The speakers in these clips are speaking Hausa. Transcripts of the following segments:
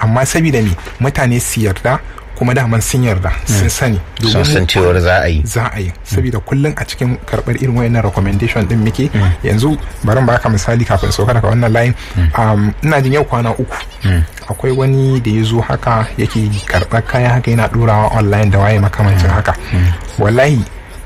amma saboda me mutane su yarda kuma daman sun yarda sun sani sun san cewar za a yi za a yi saboda kullum a cikin karɓar irin wayannan recommendation din muke yanzu bari ba ka misali kafin sauka daga wannan layin ina jin yau kwana uku akwai wani da ya zo haka yake karɓar kaya haka yana ɗorawa online da waye makamancin haka wallahi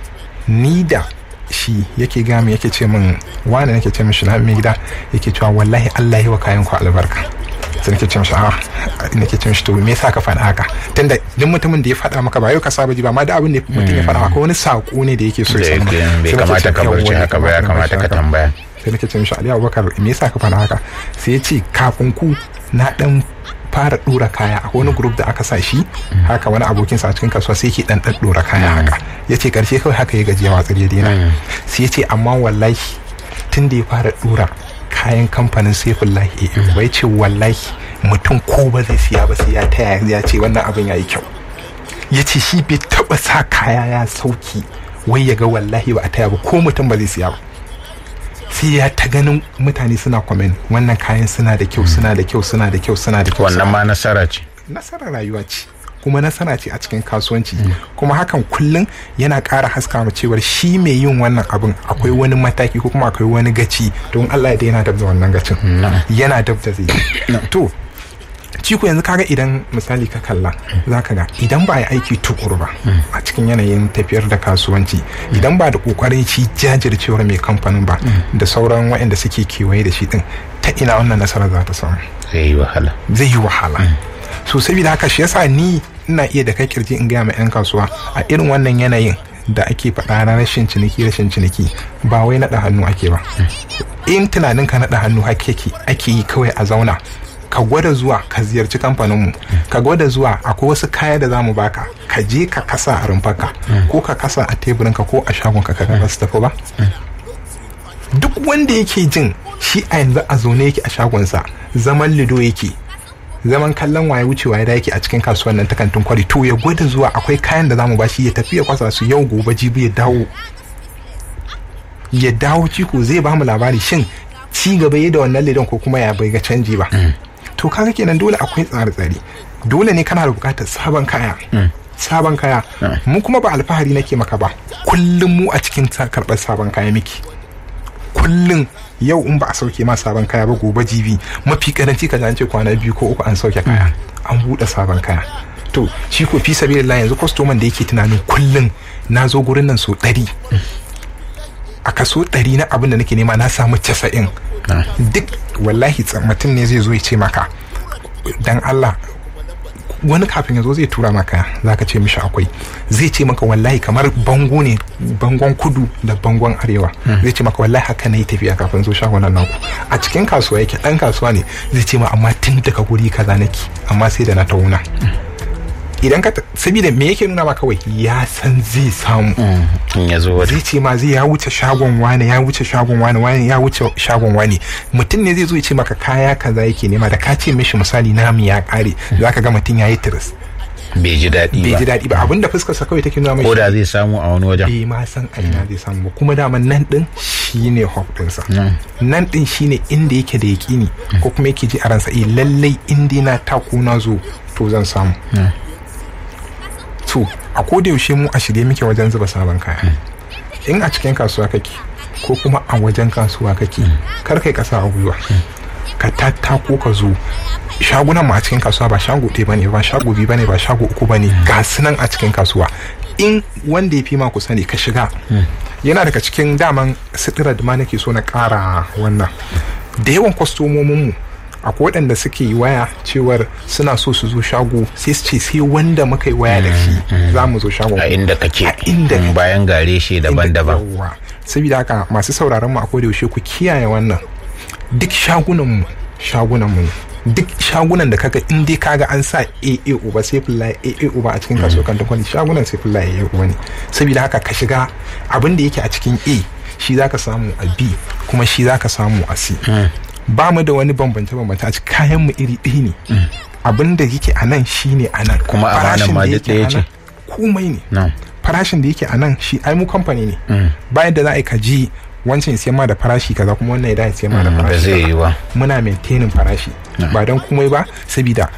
ni da shi yake gami yake ce min wani nake ce mishi mai gida yake cewa wallahi Allah yi wa kayan ku albarka sai nake ce mishi a nake ce mishi to me yasa ka faɗa haka tunda duk mutumin da ya faɗa maka ba yau ka saba ji ba ma da abin da mutum ya faɗa akwai wani sako ne da yake so ya samu bai kamata ka barci haka ba ya kamata ka tambaya sai nake ce mishi Ali Abubakar me yasa ka faɗa haka sai ya ce kafin ku na dan fara dora kaya a wani group da aka sa shi haka wani abokinsa a cikin kasuwa sai ke dan dora kaya haka ya ce karshe kawai haka ya gaji ya watsar ya daina sai ya ce amma wallahi tun da ya fara dora kayan kamfanin saifullahi a bai ce wallahi mutum ko ba zai siya ba sai ya taya ya ce wannan abin ya yi kyau ya ce shi bai taba sa kaya ya sauki wai ya ga wallahi ba a taya ba ko mutum ba zai siya ba sai ya ta ganin mutane suna kwamen wannan kayan suna da kyau suna da kyau suna da kyau suna da kyau wannan ma nasara ce nasara rayuwa ce kuma nasara ce a cikin kasuwanci kuma hakan kullum yana ƙara haska mu cewar shi mai yin wannan abin akwai wani mataki ko kuma akwai wani gaci don Allah ya yana dab da wannan gacin yana dab da zai to ciko yanzu kaga idan misali ka kalla za ka ga idan ba a yi aiki tukuru ba a cikin yanayin tafiyar da kasuwanci idan ba da kokarin shi jajircewar mai kamfanin ba da sauran waɗanda suke kewaye da shi din ta ina wannan nasarar za ta samu zai yi wahala zai yi wahala so saboda haka shi yasa ni ina iya da kai kirji in gaya ma 'yan kasuwa a irin wannan yanayin da ake faɗa na rashin ciniki rashin ciniki ba wai naɗa hannu ake ba in tunanin ka naɗa hannu ake yi kawai a zauna ka gwada zuwa ka ziyarci kamfaninmu ka gwada zuwa akwai wasu kaya da zamu baka ka je ka kasa a rumfarka ko ka kasa a teburinka ko a shagonka ka ga su tafi ba duk wanda yake jin shi a yanzu a zaune yake a shagonsa zaman lido yake zaman kallon waye wucewa ya yake a cikin kasuwan nan ta kantin kwari to ya gwada zuwa akwai kayan da zamu bashi ya tafi ya kwasa su yau gobe jibi ya dawo ya dawo ciko zai bamu labari shin ci gaba ya da wannan lidon ko kuma ya bai ga canji ba to kaga kenan dole akwai tsare-tsare dole ne kana da bukatar sabon kaya sabon kaya mu kuma ba alfahari nake maka ba kullum mu a cikin karɓar sabon kaya miki kullum yau in ba a sauke ma sabon kaya ba gobe jibi mafi karanci ka ce kwana biyu ko uku an sauke kaya an buɗe sabon kaya to shi ko fi sabilillah yanzu kwastoman da yake tunanin kullum na zo gurin nan so ɗari a kaso ɗari na abin da nake nema na samu casa'in duk wallahi mutum ne zai zo ya ce maka dan Allah wani kafin ya zo zai tura maka za ka ce mishi akwai zai ce maka wallahi kamar bango ne bangon kudu da bangon arewa zai ce maka wallahi haka na yi tafiya kafin zo shagunan naku a cikin kasuwa yake dan kasuwa ne zai ce ma amma tun daga guri kaza nake amma sai da na tauna idan ka saboda me yake nuna ma kawai ya san zai samu in ya zo zai ce ma zai ya wuce shagon wani ya wuce shagon wani wani ya wuce shagon wani mutum ne zai zo ya ce maka kaya kaza yake nema da ka ce mishi misali namu ya kare zaka ga mutum ya yi tiris bai ji daɗi bai ba ji daɗi ba abinda fuskarsa kawai take nuna ko mai da zai samu a wani wajen bai ma san a ina zai samu ba kuma daman nan din shine hope dinsa nan din shine inda yake da yaƙini ko kuma yake ji a ransa eh lallai inda na tako na zo to zan samu to a koda yaushe mu a shirye muke wajen zuba sabon kaya in a cikin kasuwa kake ko kuma a wajen kasuwa kake kar kai kasa a gwiwa ka tattako ka zo shagunan mu a cikin kasuwa ba shago ɗaya bane ba shago biyu bane ba shago uku bane ga su nan a cikin kasuwa in wanda ya fi ma kusa ne ka shiga yana daga cikin daman sitirar da ma nake so na ƙara wannan da yawan kwastomomin mu akwai waɗanda suke yi waya cewar suna so su zo shago sai su ce sai wanda muka yi waya da shi za mu zo shagon a inda kake A inda Mm, kake. bayan gare shi daban-daban Yawwa. saboda haka masu sauraron mu a koda yaushe ku kiyaye wannan duk shagunan mu shagunan mu ne. duk shagunan da kaga in dai kaga an sa AA uba sai fullahi AA uba a cikin kasuwar kantin kwani shagunan sai fullahi AA uba ne saboda haka ka shiga abin da yake a cikin A shi zaka samu a B kuma shi zaka samu a C ba mu da wani bambance bambance a cikin kayan mu iri ɗaya ne abin da yake a nan shine a nan Kuma amanar Farashin ma da duk yake ɗaya a ce? nan komai ne Na'am. farashin da yake a nan shi ai mu kamfani ne bayan da za a yi ka ji wancan siyan ma da farashi kaza kuma wannan ya da siyan ma da ba farashi zai kaza. yi ba muna maintaining farashi ba don komai ba saboda